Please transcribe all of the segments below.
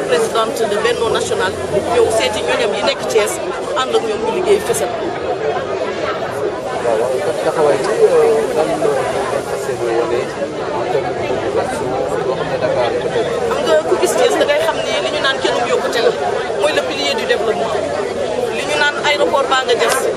présidente de Benno National ñëw seeti ñoñam yi nekk Thiès ànd ak ñoom ñu liggéey fësal. waaw taxawaay bi lan la fas yéene wane en terme de population loo xam ne Dakar peut-être. xam nga ku gis Thiès da ngay xam ni li ñu naan kenn yokkute la mooy le pilier du développement li ñu naan aéroport baa nga des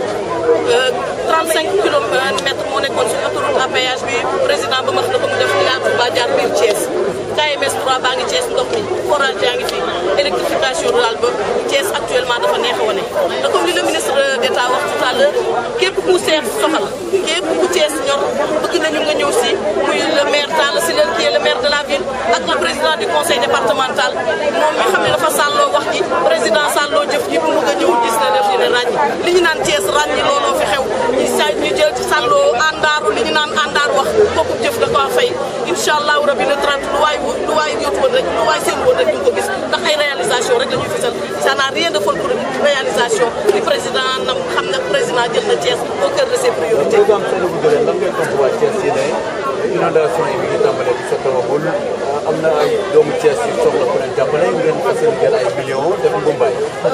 35 kilomètres moo nekkoon sur autoroute à péage bi président ba max na ko mu def yaa Touba jaar biir Thiès KMS 3 baa ngi Thiès ndox mi forage yaa ngi fi électrification rurale ba Thiès actuellement dafa neex a wane te comme li le ministre d'État wax tout à l'heure képp ku seet soxal képp ku Thiès ñor bëgg nañu nga ñëw si muy le maire Talla Sylla qui est le maire de la ville ak le président du conseil départemental moom mi xam ne dafa sàlloo wax ji président sàlloo jëf ji bu mu nga ñëw gis na def dina ràññi li ñu naan Thiès ràññi looloo fi xew ñu sa ñu jël ci sàlloo àndaaru li ñu naan àndaar wax kooku jëf da ko fay incha allahu rabi le 30 lu waay lu waay jot woon rek lu waay seen woon rek ñu ko gis ndax ay réalisation rek la ñuy fisal ça n'a rien de folklorique réalisation li président nam xam nga président jël na Thiès au cœur de ses priorités président Seydou Ndiolène lan ngay tontu waa Thiès yi ne inondation yi mi ngi tàmbalee di sottawagul am na ay doomu Thiès yu soxla ku leen jàppale ngeen fas yéene jël ay millions def mbumbaay.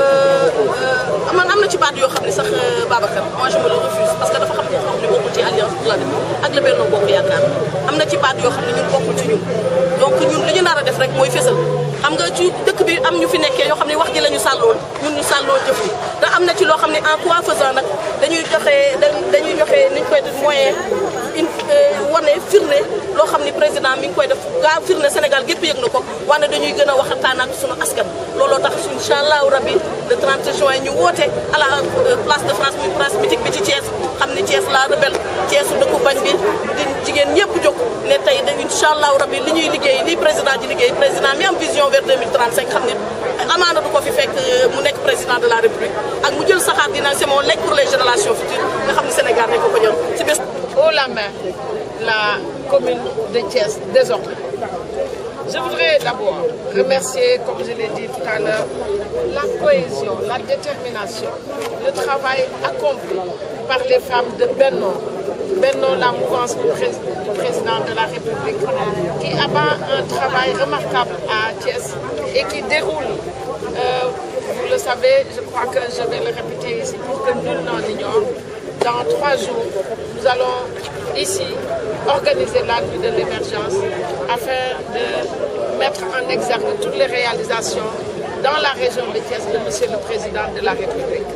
man am na ci baat yoo xam ne sax Babacar moi je me le refuse parce que dafa xam ne xam ne bokkul ci alliance pour la République ak le Benno Bokk Yaakaar am na ci baat yoo xam ne ñun bokkul ci ñun donc ñun li ñu nar a def rek mooy fésal xam nga ci dëkk bi am ñu fi nekkee yoo xam ne wax ji la ñu sàlloon ñun ñu sàlloo jëf yi te am na ci loo xam ne en quoi faisant nag dañuy joxe dañuy joxe ni ñu koy def moyen une wane firnde loo xam ni président mi ngi koy def gaa firnde Sénégal gépp yëg na ko wane dañuy gën a waxtaan ak sunu askan looloo tax incha allahu rabbi le 30 juin ñu woote à la place de France muy place mythique bi ci Thiès xam ni Thiès la rebelle Thiès dëkku bañ bi di jigéen ñëpp jóg ne tey de incha allahu rabbi li ñuy liggéey li président di liggéey président mi am vision vers 2035 xam ne amaana du ko fi fekk mu nekk président de la république ak mu jël saxaar dina c'est mon legs pour les générations futures nga xam ne Sénégal dañ ko ko ñor ci bés haut la main la commune de Thiès désormais. Je voudrais d'abord remercier, comme je l'ai dit tout à l'heure, la cohésion, la détermination, le travail accompli par les femmes de Benno. Benno, la mouvance du, pré du président de la République, qui abat un travail remarquable à Thiès et qui déroule, euh, vous le savez, je crois que je vais le répéter ici pour que nul n'en ignore, dans trois jours, nous allons ici organiser la nuit de l'émergence afin de mettre en exergue toutes les réalisations dans la région de Thiès de Monsieur le Président de la République.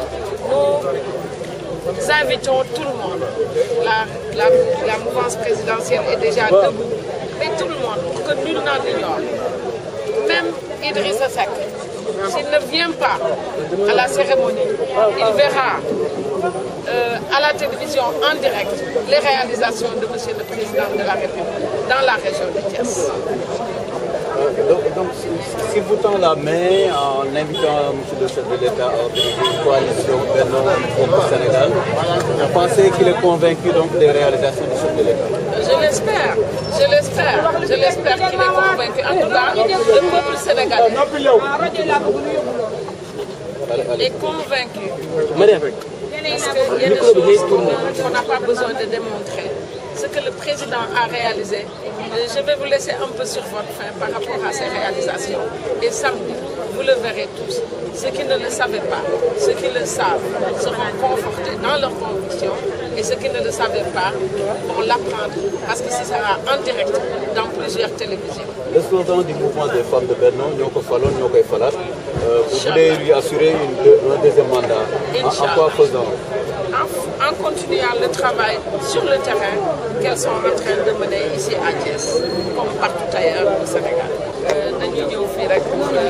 Nous invitons tout le monde. La, la, la mouvance présidentielle est déjà debout, mais tout le monde, pour que nul n'en ignore. Même Idrissa Seck, s'il ne vient pas à la cérémonie, il verra euh, à la télévision en direct les réalisations de Monsieur le Président de la République dans la région de Thiès. Donc, donc si, si vous tend la main en invitant M. le chef de l'État à organiser une coalition Benno au Sénégal, vous pensez qu'il est convaincu donc des réalisations du chef de l'État Je l'espère, je l'espère, je l'espère qu'il est convaincu. En tout cas, le peuple sénégalais est convaincu. Parce qu'il y a des choses qu'on n'a pas besoin de démontrer. Ce que le président a réalisé, je vais vous laisser un peu sur votre faim par rapport à ces réalisations. Et samedi, vous le verrez tous. Ceux qui ne le savaient pas, ceux qui le savent, seront confortés dans leurs convictions. Et ceux qui ne le savaient pas vont l'apprendre parce que ce sera en direct dans plusieurs télévisions. Le slogan du mouvement des femmes de Benno, Nyoko Falon, Nyoko Falat, euh, vous voulez lui assurer une, un deuxième mandat. En, en quoi faisant en, en, continuant le travail sur le terrain qu'elles sont en train de mener ici à Thiès, comme partout ailleurs au Sénégal. dañuy ñëw fii rek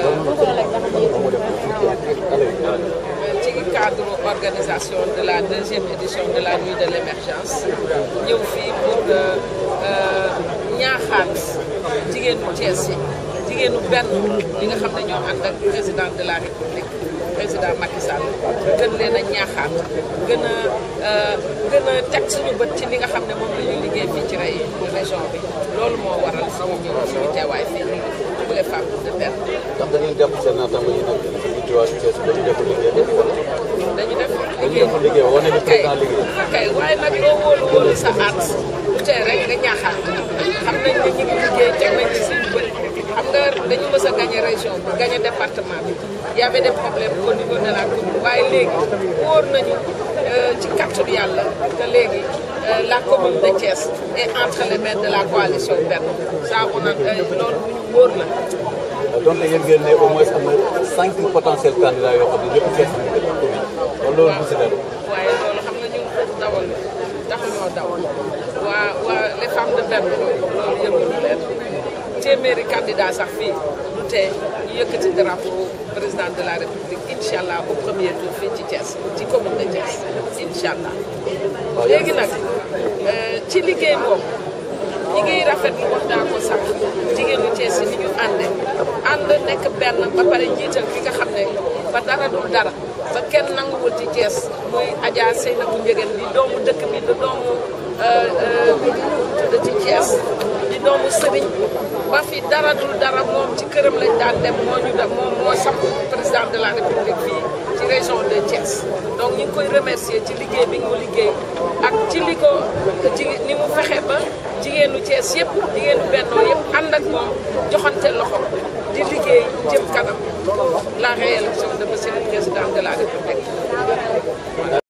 ci cadre organisation de la deuxième édition de la nuit de l'émergence ñëw fii pour ñaaxaat jigéenu Thiès yi jigéenu benn li nga xam ne ñoo ànd ak président de la République président Macky Sall gën leen a ñaaxaat gën a gën a teg suñu bët ci li nga xam ne moom la ñuy liggéey fii ci rey région bi loolu moo waral suñu ñëw suñu teewaay fii pour les femmes de benn ndax da ngeen jàpp seen naataango yi nag ci diwaanu Thiès dañu def liggéey dañu ko dañu def dañu def liggéey wane ni président liggéey kay waaye nag loo wóolu wóolu sa aat bu tee rek nga ñaaxaat xam nañ ne ñu ngi liggéey teg nañ ci suñu bët xam nga d'ailleurs dañu mës a gagné région bi gagné département bi y avait des problèmes au niveau de la commune waaye léegi wóor nañu ci kàttanu yàlla que léegi la commune de Thiès est entre les mains de la coalition Benno ça on a loolu bu ñu wóor la. donc yéen ngeen ne au moins am na cinq potentiels candidats yoo xam ne ñëpp Thiès lañu def commune kon loolu bu si dara. waaye loolu xam nga ñun foofu dawal taxuñoo dawal waa waa les femmes de Benno loolu yëngalu leen téeméeri candidat sax fii du tee ñu yëkkati drapeau président de la république incha allah au premier tour fii ci Thiès ci commune de Thiès incha allah. léegi nag ci liggéey boobu ñi ngi rafetlu wax daa ko sax jigéenu Thiès yi ni ñu àndee ànd nekk benn ba pare jiital ki nga xam ne ba dara dul dara ba kenn nanguwul ci Thiès muy Adja Seynabou Ndiéguène di doomu dëkk bi di doomu tudd ci Thiès di doomu sëriñ ba fi dara dul dara moom ci këram lañ daan dem moo ñu dem moom moo samp président de la république fii ci région de Thiès donc ñu ngi koy remercier ci liggéey bi mu liggéey ak ci li ko ci ni mu fexe ba jigéenu Thiès yëpp jigéenu Benno yëpp ànd ak moom joxante loxo di liggéey jëm kanam la réélection de monsieur le président de la république